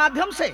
माध्यम से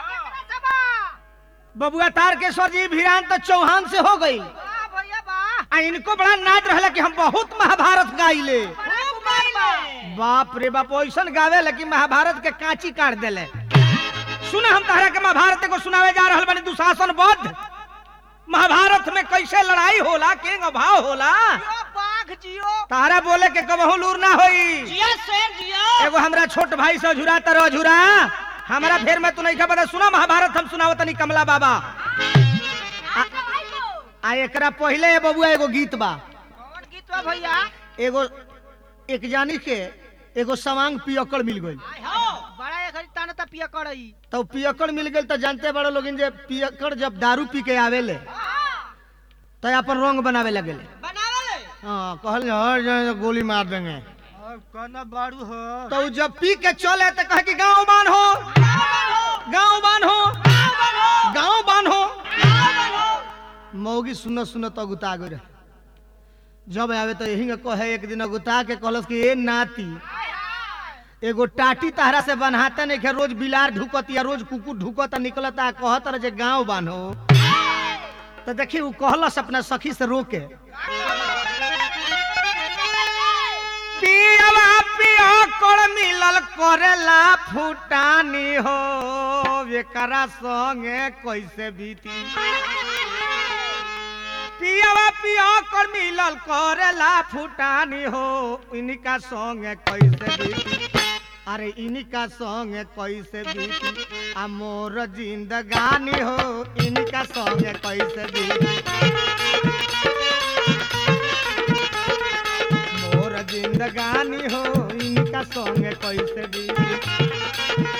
बबुआ तारकेश्वर जी भिरान तो चौहान से हो गई आ इनको बड़ा नाच रहा कि हम बहुत महाभारत गाइले बाप रे बाप ऐसन गावे लेकिन महाभारत के कांची काट देले सुना हम तहरा के महाभारत को सुनावे जा रहल बानी दुशासन बद्ध महाभारत में कैसे लड़ाई होला के भाव होला तारा बोले के कबहू लूर ना होई एगो हमरा छोट भाई से झुरा तर झुरा हमारा फेर में तू नहीं खबर सुना महाभारत हम सुनावत तनी कमला बाबा आ एकरा पहले ए बबुआ एगो गीत बा भैया एगो एक जानी के एगो सवांग पियकड़ मिल गई बड़ा एक ताना ता पिया करई तो पियकड़ मिल गई तो जानते बड़े लोग जे पियकड़ जब दारू पी के आवेले तो अपन रंग बनावे लगेले बनावले हाँ कहल हर जगह गोली मार देंगे और कना बाड़ू हो तो उ जब पी के चले तो कहे कि गांव बान हो गांव बान हो गांव बान हो मौगी सुन सुन तो गुता गए रहे जब आवे तो यही कहे एक दिन गुता के कहलस कि ए नाती एगो टाटी तहरा से बनहाते नहीं खे रोज बिलार ढुकत या रोज कुकुर ढुकत निकलता आ कहत रहे जे गांव बान्हो तो देखी उ कहलस अपना सखी से रोके पियवा पिया कोड़ मिलल करेला फुटानी हो एकरा संगे कैसे बीती पियवा पिया कोड़ मिलल करेला फुटानी हो इनका संगे कैसे बीती अरे इनका संगे कैसे बीती आ मोर जिंदगानी हो इनका संगे कैसे बीती मोर जिंदगानी हो इनका संगे कैसे बीती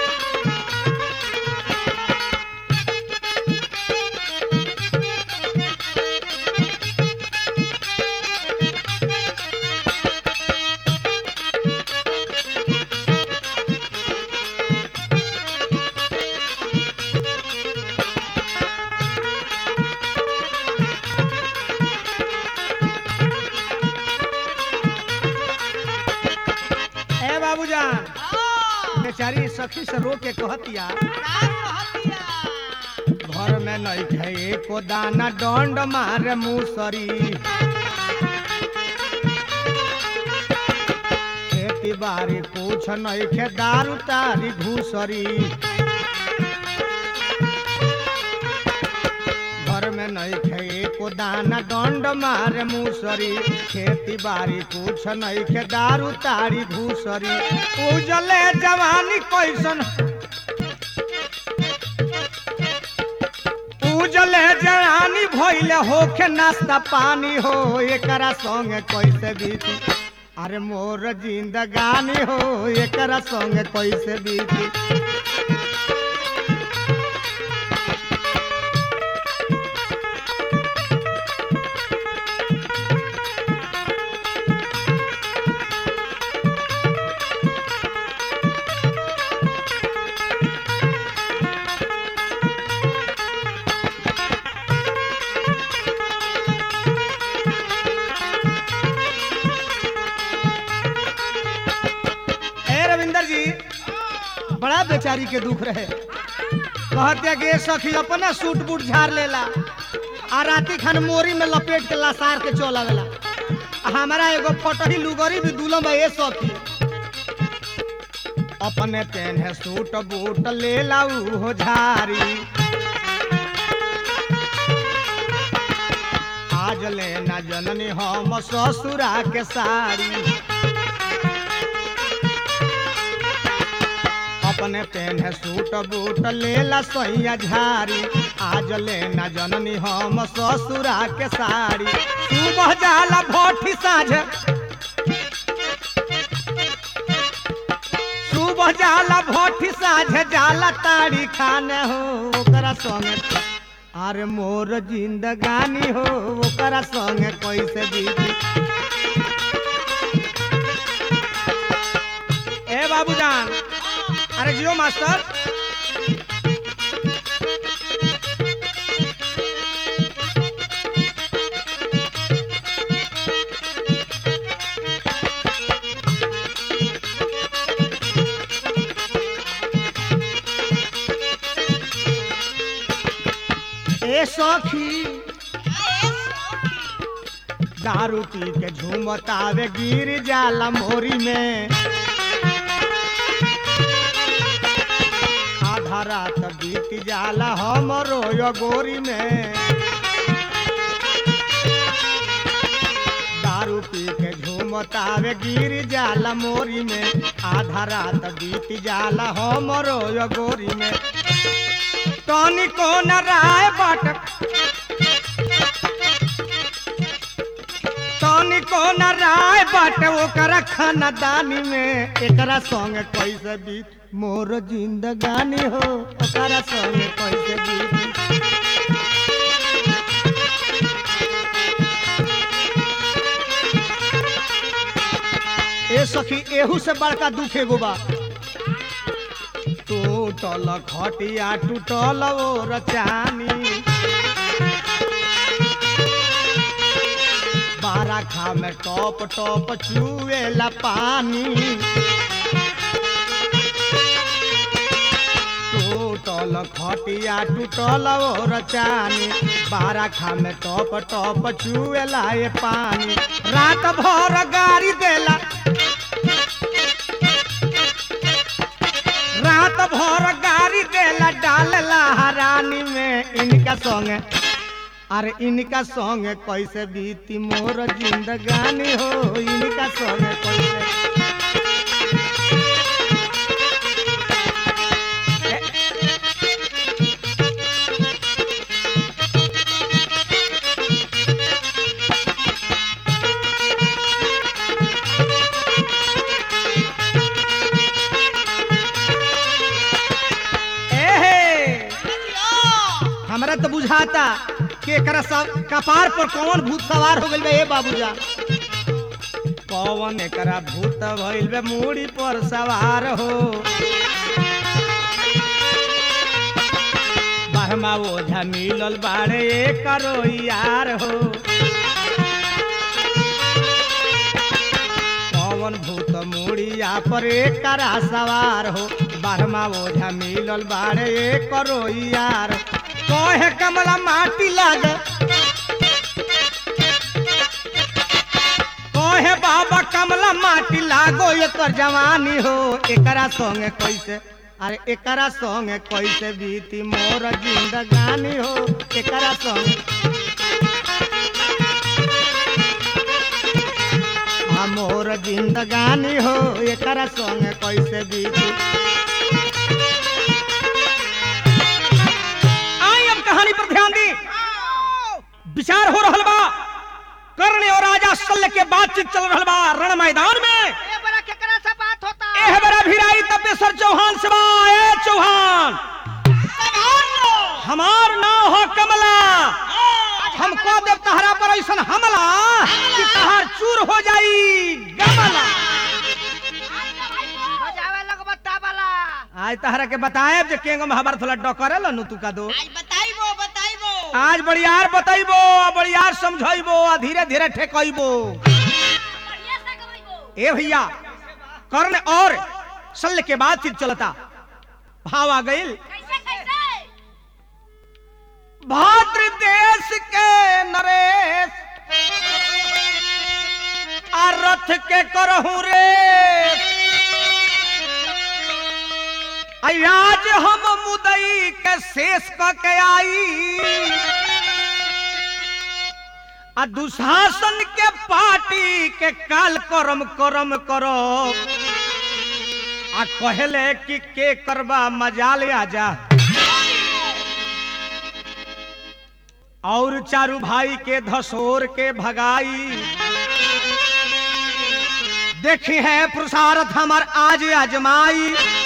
ए बाबूजान बेचारी सखी से रो के कहतिया घर में नहीं खाए को दाना डंड मारे मुसरी खेती बाड़ी कुछ नहीं खे दारू तारी घूसरी घर में नहीं खाए को दाना डंड मारे मुसरी खेती बाड़ी कुछ नहीं खे दारू तारी घूसरी उजले जवानी कैसन उजले जवानी भइले होखे नाश्ता पानी हो एकरा संगे कैसे बीती अरे मोर जिंदगानी हो एकरा संगे कैसे बीती ए रविंदर जी बड़ा बेचारी के दुख रहे कहते कि सखी अपना सूट बूट झाड़ लेला आ राती खान मोरी में लपेट के लसार के चल आवेला आ हमारा एगो फटही लुगरी भी दुलम है ए सखी अपने पेन सूट बूट ले लाऊ हो झारी आज लेना जननी हम ससुरा के साड़ी अपने पेन सूट बूट लेला सैया झारी आज लेना जननी हम ससुरा के साड़ी सुबह जाला भोठी साझ सुबह जाला भोठी साझ जाला ताड़ी खाने हो ओकरा संगे अरे मोर जिंदगानी हो ओकरा संगे कैसे बीती ए बाबूजान अरे जियो मास्टर ए सखी दारू पी के झूमतावे गिर जाला मोरी में आधा रात बीत जाला हमरो यो गोरी में दारू पी के झूमतावे गिर जाला मोरी में आधा रात बीत जाला हमरो यो गोरी में तनी को न राय बाट तनी को न राय बाट ओकरा खानदानी में एकरा संग कैसे बीत मोर जिंदगानी हो ओकरा संग कैसे बीत ए सखी एहू से बड़का दुख एगो बा टूटल खटिया टूटल ओ रचानी बारा खा में टॉप टॉप चुएला पानी टूटल खटिया टूटल ओ रचानी बारा खा में टॉप टॉप चुएला ये पानी रात भर गाड़ी देला रात भर गाड़ी देला डालला हरानी में इनका संग अरे इनका संग कैसे बीती मोर जिंदगानी हो इनका संग कैसे एहे हमरा तो बुझाता कि एकरा सब कपार पर कौन भूत सवार हो गइल बा ए बाबूजा कौन एकरा भूत भइल बा मूड़ी पर सवार हो बहमा ओझा मिलल बाड़े एकरो यार हो कौन भूत मुड़िया पर एकरा सवार हो बहमा ओझा मिलल बाड़े एकरो यार कहे कमला माटी लाग कहे बाबा कमला माटी लागो एकर जवानी हो एकरा संगे कैसे अरे एकरा संगे कैसे बीती मोर जिंदगानी हो एकरा संगे आ मोर जिंदगानी हो एकरा संगे कैसे बीती आई अब कहानी पर ध्यान दी विचार हो रहल बा कर्ण और राजा शल्य के बातचीत चल रहल बा रण मैदान में ए बड़ा केकरा से बात होता एह बड़ा भिराई तपेश्वर चौहान से बा ए चौहान हमार नाम हो कमला हमको देव तहरा पर ऐसन हमला कि तहार चूर हो जाई गमला बजावे लग बत्ता वाला आज तहरा के बताएब जे केंगो महाभारत थोड़ा डकरे नु तू का दो आज बताइबो बताइबो आज बड़ियार बतैबो आ बड़ियार समझैबो आ धीरे धीरे ठेकैबो बढ़िया से कमाइबो ए भैया कर्ण और शल्य के बाद फिर चलता भाव आ गइल कैसे कैसे भाद्र देश के नरेश आ रथ के करहु रे आई आज हम मुदई के शेष क के आई आ दुशासन के पार्टी के काल करम करम करो आ कहले कि के करबा मजाल आजा और चारू भाई के धसोर के भगाई देखी है पुरुषार्थ हमार आज अजमाई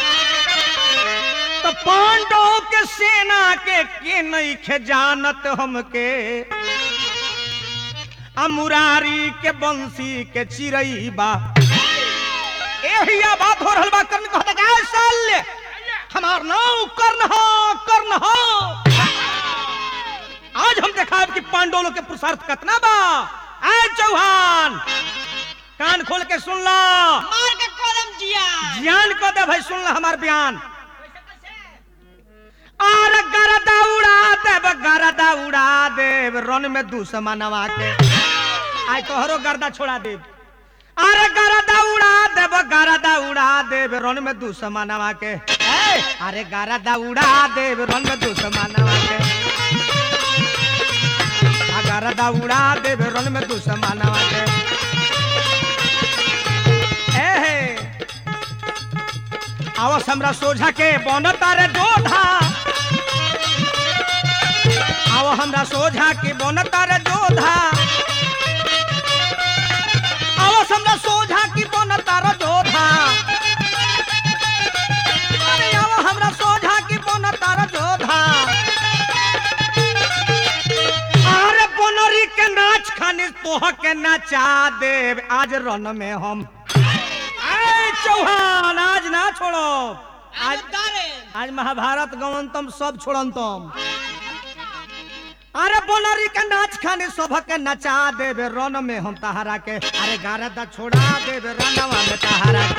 तो पांडव के सेना के के नहीं खे जानत हमके आ मुरारी के बंसी के चिरई बा एही बात हो रहल बा कर्ण कहता गाय शल्य हमार नाम कर्ण हो कर्ण हो आज हम देखा कि पांडवों के पुरुषार्थ कितना बा आय चौहान कान खोल के सुन ला मार के कदम जिया ज्ञान को दे भाई सुन ला हमार बयान और गरदा उड़ा देब गरदा रन में दुश्मनवा के आज तोहरो गर्दा छोड़ा देब अरे गरदा उड़ा देब गरदा उड़ा देब रन में दुश्मनवा के ए, अरे गरदा उड़ा देब रन में दुश्मनवा के आ गरदा उड़ा देब रन में दुश्मनवा के ए हे आवस हमरा सोझा के बनता रे जोधा आओ हमरा सोझा के बनता रे जोधा आओ हमरा सोझा की बनता रे जोधा अरे आओ हमरा सोझा की बनता रे जोधा अरे बनरी के नाच खानी तोह के नचा देव आज रन में हम ए चौहान आज ना छोड़ो आज आज महाभारत गवंतम सब छोड़ंतम अरे बोनरी के नाच खाने सभा के नचा देवे रन में हम तहारा के अरे गारदा छोड़ा देवे रनवा में तहारा के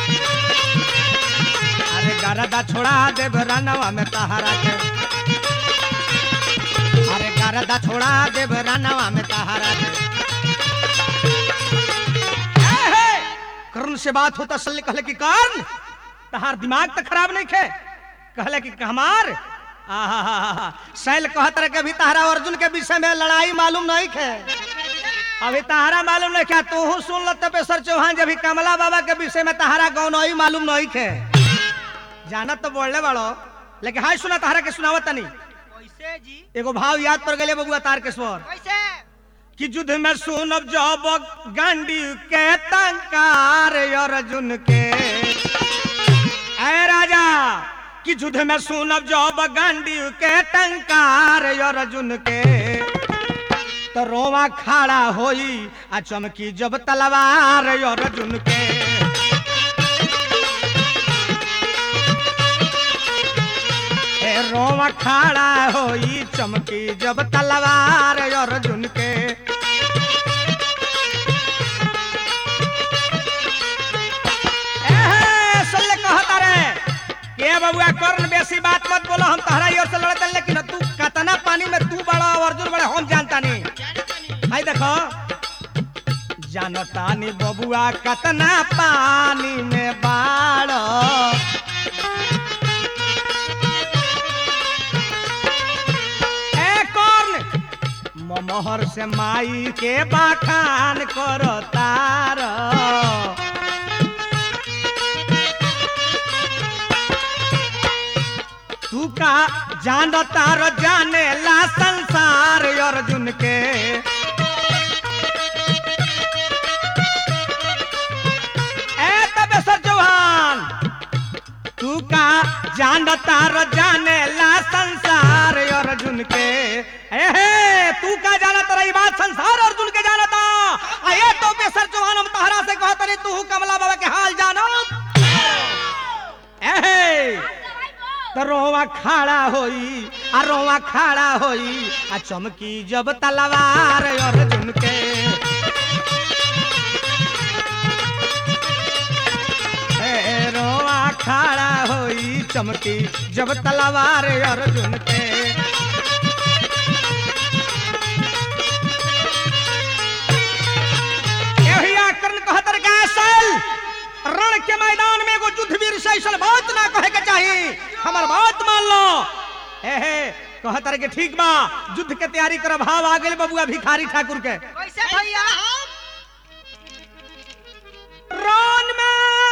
अरे गारदा छोड़ा देवे रनवा में तहारा के अरे गारदा छोड़ा देवे रनवा में तहारा के ए हे! कर्ण से बात होता सल्ले कहले कि कर्ण तहार दिमाग तो खराब नहीं खे कहले कि हमार आहा शैल कहत रहे कि अभी तहरा अर्जुन के विषय में लड़ाई मालूम नहीं खे अभी तहरा मालूम नहीं क्या तू सुन ल तपेश्वर चौहान जब भी कमला बाबा के विषय में तहरा गौनई मालूम नहीं खे जानत तो बोलले बड़ो लेकिन हाय सुना तहरा के सुनावत तनी कैसे जी एगो भाव याद पर गले बबुआ तार के स्वर कैसे कि युद्ध में सुनब जब गांडी के तंकार अर्जुन के ऐ राजा कि युद्ध में सुनब जब गांडी के टंकार अर्जुन के तो रोवा खड़ा होई आ चमकी जब तलवार अर्जुन के ए रोवा खड़ा होई चमकी जब तलवार अर्जुन के एहे, सल्ले कहता रे के बबुआ कर्ण बेसी बात मत बोलो हम तहरा ओर से लड़ते लेकिन तू कतना पानी में तू बड़ा और अर्जुन बड़ा हम जानता नहीं हाय देखो जानता नहीं बबुआ कतना पानी में बाड़ ए कर्ण ममहर से माई के बाखान करो तार तू का जान तार जाने ला संसार अर्जुन के ए तबेश्वर चौहान तू का जान तार जाने ला संसार अर्जुन के ए हे तू का जाना तारा ई बात संसार अर्जुन के जानता आ ये तो बेसर चौहान हम तहरा से कहत रे तू कमला बाबा के हाल जानो ए हे तो रोवा खड़ा होई आ रोवा खड़ा होई आ चमकी जब तलवार अर्जुन के ए रोवा खड़ा होई चमकी जब तलवार अर्जुन के यही आकरण कहत रे कैसल रण के मैदान में एगो युद्ध वीर से ऐसन बात ना कहे के चाही हमर बात मान लो हे हे कहत रे के ठीक बा युद्ध के तैयारी कर भाव आ गेल बबुआ भिखारी ठाकुर के कैसे भैया रण में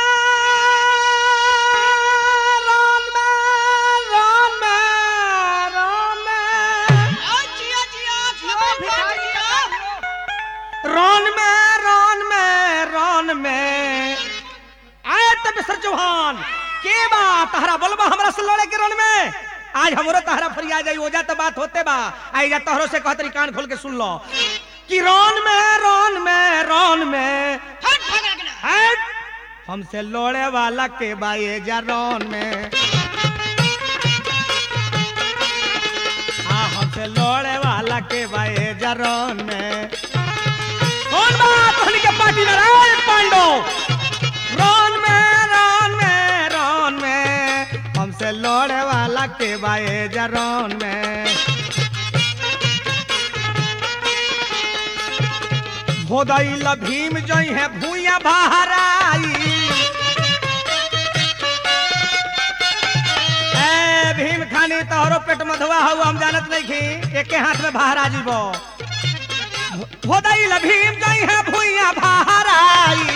रण में रण में रण में जियो भिखारी का रन में रन में रन में आए तब सर चौहान के बा तहरा बोलबा हमरा से लड़े के रन में आज हमरो तहरा फरिया जाई ओजा तो बात होते बा आई जा तहरो से कहतरी कान खोल के सुन लो कि रन में रन में रन में हट हमसे लड़े वाला के बा ये जा रन में हाँ हमसे लड़े वाला के बा ये जा रन में कौन बात होने के पार्टी में राय पांडो रन में रन में रन में हमसे लड़े वाला के बाए जरन में खोदैल भीम जई है भूया बहराई ए भीम खानी तोहरो पेट मधुआ हऊ हम जानत नहीं खी एके हाथ में बहरा जीबो खोदैल भीम जई है भूया बहराई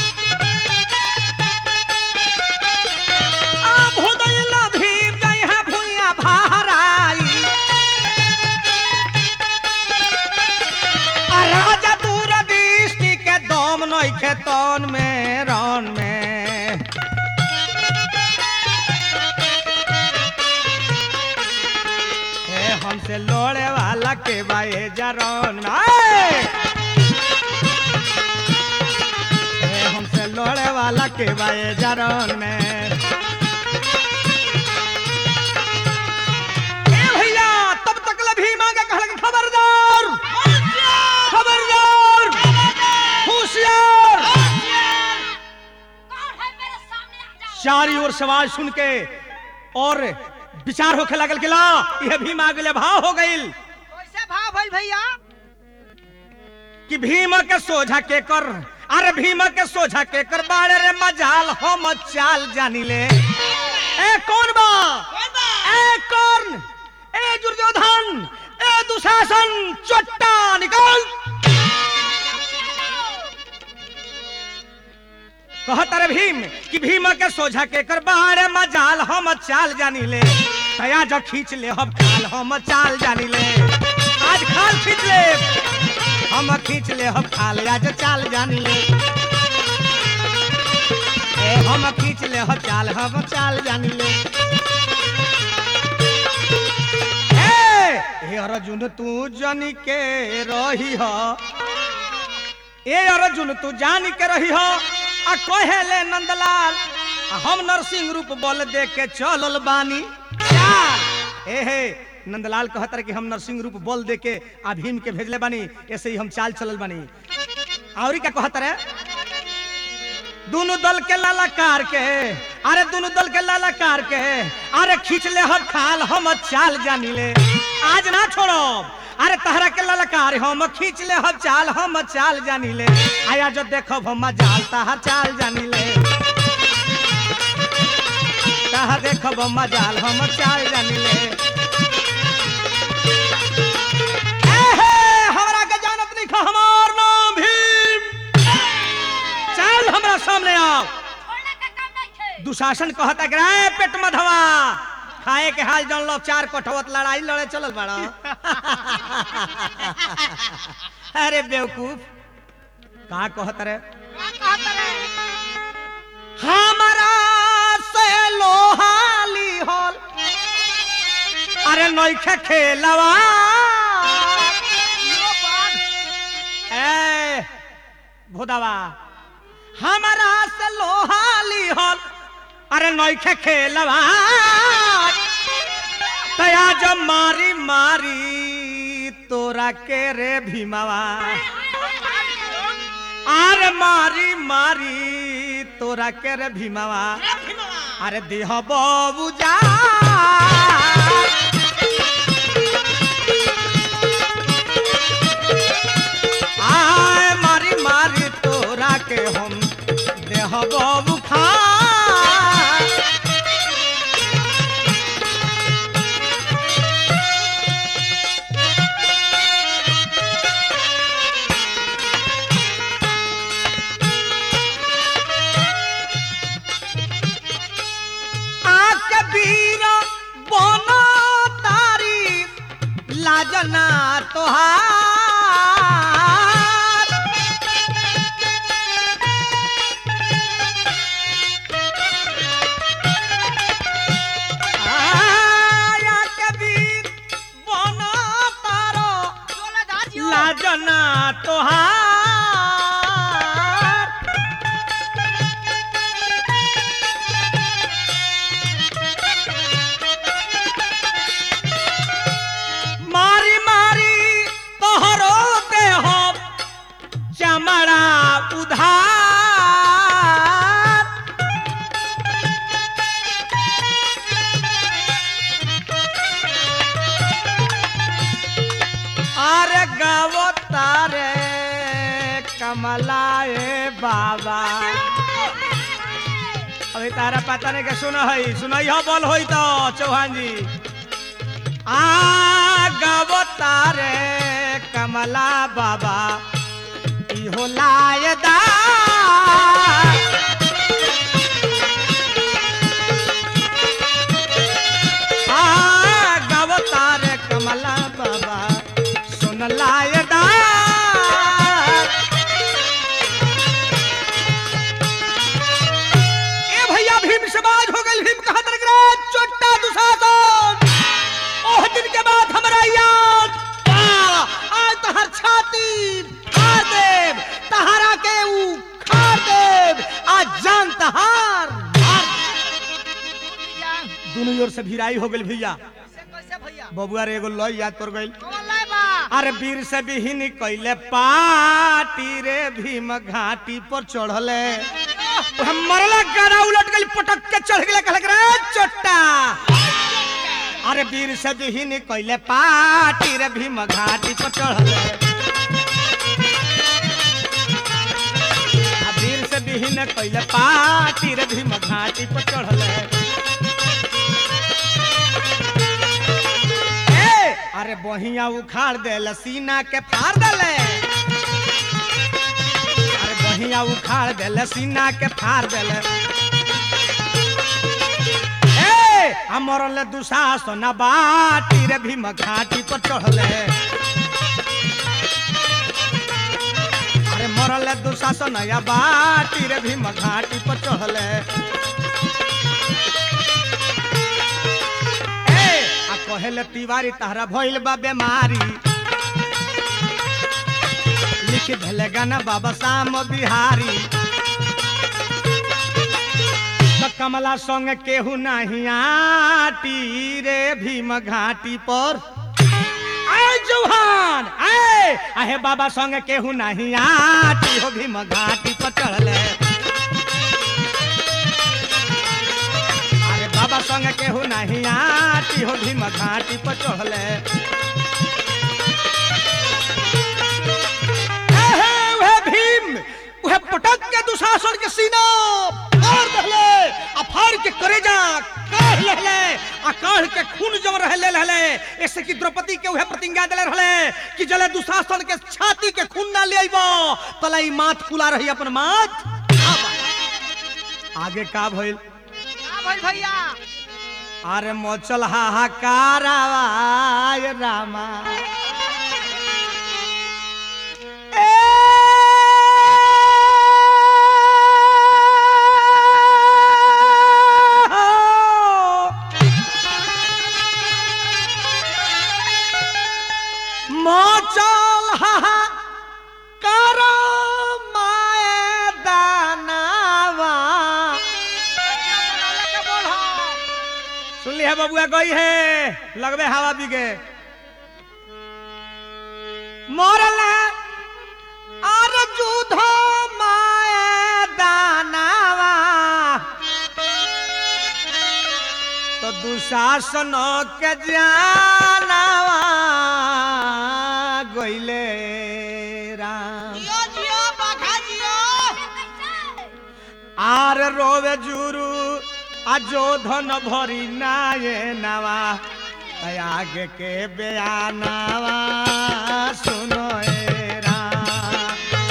आ खोदैल भीम जई है भूया बहराई आ राजा दूर दृष्टि के दम नइखे तन में रन में ए हमसे लोड़े वाला के बाए जरन में आए! ए हमसे लोड़े वाला के बाए जरन में ए भैया तब तक ले भी मांगे कहल कि खबरदार खबरदार होशियार कौन है मेरे सामने आ जाओ चारी ओर से आवाज सुन के और विचार होखे लगल कि ला यह भीम आ गए भाव हो गईल कैसे भाव भइल भैया कि भीम के सोझा के कर अरे भीम के सोझा के कर बाड़े रे मजाल हम चाल जानी ले ए कौन बा ए कौन ए दुर्योधन ए दुशासन चट्टा निकल कहत रे भीम कि भीम के सोझा के कर बाड़े मजाल हम चाल जानी ले तया जो खींच ले हम खाल हम चाल जानी ले आज खाल खींच ले हम खींच ले हम खाल आज चाल जानी ले ए हम खींच ले हम चाल हम चाल जानी ले ए हे अर्जुन तू जनी के रही हो ए अर्जुन तू जान के रही हो आ कहेले नंदलाल आ हम नरसिंह रूप बल दे के चलल बानी चाल ए हे नंदलाल कहत रहे कि हम नरसिंह रूप बल दे के आ भीम के भेजले बानी ऐसे ही हम चाल चलल बानी और क्या कहत रहे दोनों दल के लालाकार के अरे दोनों दल के लालाकार के अरे खींच ले हम खाल हम चाल जानी ले आज ना छोड़ो अरे तहरा के ललकार हम खींच ले हम चाल हम चाल जानी ले आया जो देखो हम जाल तहर चाल जानी ले तहर देखो हम जाल हम चाल जानी ले एहे, हमरा के जानत नहीं खा हमार नाम भीम चल हमरा सामने आओ छोड़ने का काम नहीं थे दुशासन कहता कि रे पेट मधवा खाए के हाल जन लो चार कोठवत लड़ाई लड़े चलल बड़ा अरे बेवकूफ कहा कहत रे का कहत रहे हमारा से लोहाली होल अरे नइखे खेलवा यो बात ए भोदावा हमारा से लोहाली होल अरे नइखे खेलवा तया जब मारी मारी तोरा के रे भीमावा अरे मारी मारी तोरा के रे भीमावा अरे देह बाबू जा आय मारी मारी तोरा के हम देह बाबू खा आके वीर बनो तारी लाजना तोहार आया के वीर बनो तारो चले जा जियो लाजना तोहार मारी मारी तोहरो देह चमड़ा उधार अरे गावो तारे कमलाए बाबा अभी तारा पता नहीं के सुन है सुनई हो बोल होई तो चौहान जी आ गावो तारे कमला बाबा इहो लायदा आ गावो तारे कमला बाबा सुन लायदा ए भैया भीम समाज हो गई भीम कहा तरगरा चोट्टा दुशासन ओह दिन के बाद हमरा याद बा। आज तहर छाती फाड़ देव तहरा के ऊ खाड़ देव आज जान तहार मार दोनों ओर से भिराई हो गई भैया कैसे कैसे भैया बबुआ रे एगो लय याद कर गई कौन लाए बा अरे वीर से बिहीन कैले पाटी रे भीम घाटी पर चढ़ले हम मरला गाना उलट गई पटक के चढ़ गए कहलक रे चोट्टा अरे वीर से बिहीन कैले पाटी रे भीम घाटी पर चढ़ले आ वीर से बिहीन कैले पाटी रे भीम घाटी पर चढ़ले ए, अरे बहिया उखाड़ दे सीना के फाड़ दले अरे बहिया उखाड़ दे सीना के फाड़ देले ए हमरले दुशासन बाटी रे भीम घाटी पर चढ़ले अरे मरले दुशासन या बाटी रे भीम घाटी पर चढ़ले ए आ कहेले तिवारी तहरा भइल बा बेमारी लिख भेले गाना बाबा श्याम बिहारी त कमला संग केहू नहीं आटी रे भीम घाटी पर आए जौहान आए आहे बाबा संग केहू नहीं आटी हो भीम घाटी पर चढ़ले अरे बाबा संग केहू नहीं आटी हो भीम घाटी पर चढ़ले एहे, उहे भीम उहे पटक के दुशासन के सीना फाड़ दहले आ फाड़ के करेजा काढ़ लेले आ काढ़ के खून जम रहले रहले ऐसे कि द्रौपदी के उहे प्रतिज्ञा देले रहले कि जले दुशासन के छाती के खून ना ले आइबो तला ई माथ फुला रही अपन माथ आगे का भइल का भइल भैया अरे मोचल हाहाकार आवाज रामा ए मोचल हाहाकार माए दानावा बनौले के बोल हो सुन ली है बबुआ गई है लगबे हवा बिगे मरल है और जुध माए दानावा तो दुशासन के जानावा गईले राम जियो जियो बाघा जियो आर रोवे जुरु अजो धन भरी नाये नवा आगे के बयानावा सुनो ए राम।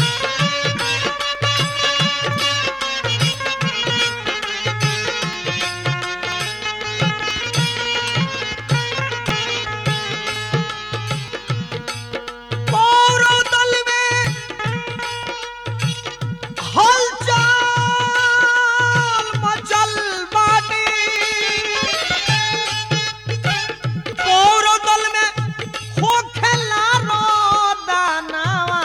पौरव दल में हलचल मचल बाटी पौरव दल में होखेला रो दानावा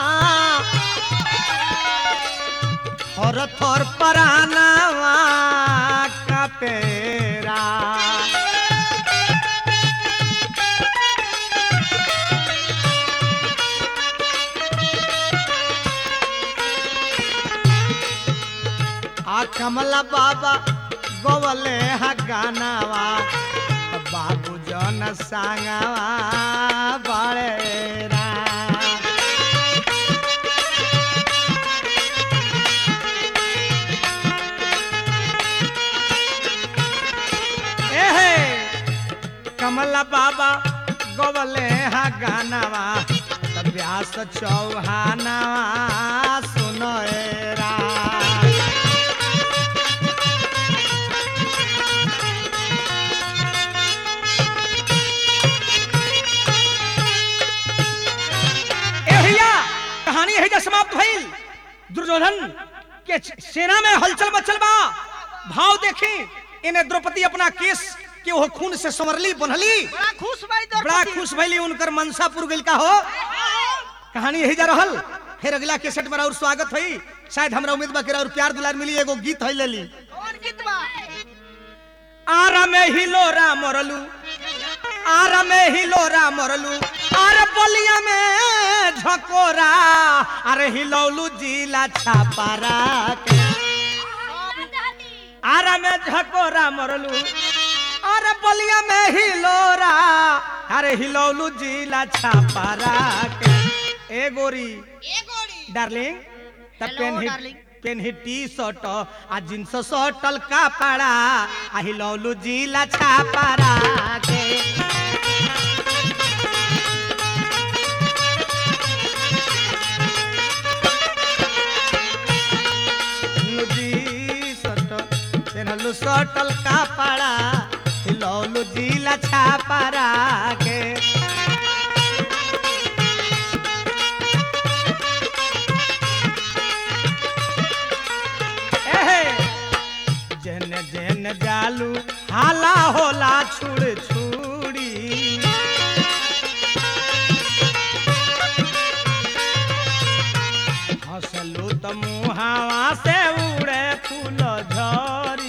थर थर परानावा का पेरा आ कमला बाबा गोवले हा गानावा बाबू जन सांगावा बड़े रा कमला बाबा गवले हा गानावा तब व्यास चौहानावा सुनोरा ए भैया कहानी है जा समाप्त भइल दुर्योधन के सेना में हलचल मचल बा भाव देखी इन्हें द्रौपदी अपना केस के वो खून से संवरली बनली बड़ा खुश भाई बड़ा खुश भइली उनकर मनसा पुर गइल का हो कहानी यही जा रहल फिर अगला केसेट में और स्वागत हुई शायद हमरा उम्मीद बा कि और प्यार दुलार मिली एगो गीत है लेली कौन गीत बा आरा में हिलोरा मरलू आरा में हिलोरा मरलू अरे बलिया में झकोरा अरे हिलौलू जिला छापारा के आरा में झकोरा मरलू अरे बलिया में हिलोरा अरे हिलौलू जिला छापारा के ए गोरी डार्लिंग त Hello, पेन ही darling. पेन ही टी शर्ट आ जींस शर्टल कपड़ा आ हिलौलू जिला छापारा के जी शर्ट पेनहलू शर्टल कपड़ा हिलौलू जिला छापारा के एहे जन जन जालू हाला होला छुड़ छुड़ी हंसलू त मुहावा से उड़े फूल झरी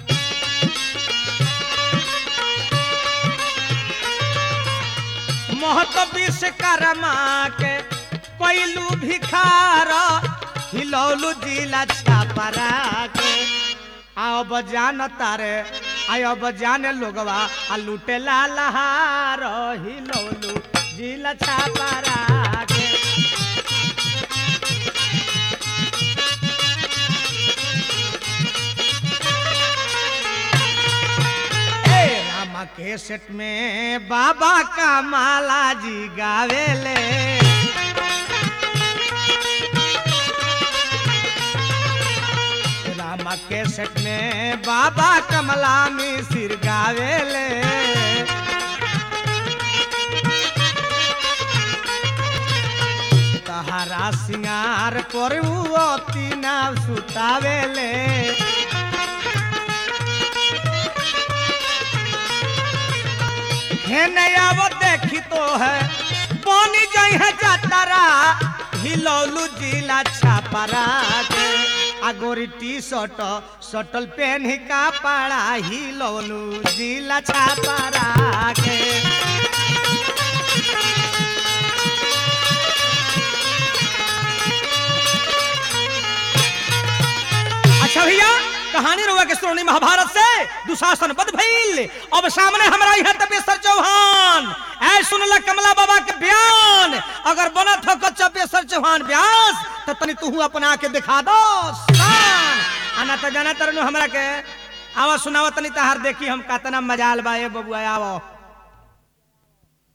महत विश्वकर्मा के कोइलू भिखार हिलौलू जिला छापरा के आओ बजान तारे आयो बजाने लोगवा आ लूटे ला लहार हिलौलू जिला छापरा के ए रामा के सेट में बाबा का माला जी गावेले रामा के सेट में बाबा कमला में सिर गावेले तहारा सिंगार पर तीना सुतावेले हे नया वो देखी तो है बनी जाई है जातारा हिलौलू जिला छापरा के आगोरी टी शर्ट शटल पेन ही का पाड़ा हिलौलू जिला छापरा के अच्छा भैया कहानी रुआ के श्रोणी महाभारत से दुशासन बद भइल अब सामने हमरा यहाँ तपेश्वर चौहान ऐ सुनला कमला बाबा के बयान अगर बनत हो चपेश्वर चौहान व्यास तो तनी तू अपना के दिखा दो शान आना तो जाना तरनु हमरा के आवा सुनावा तनी तहार देखी हम कतना मजाल बा ए बबुआ आवो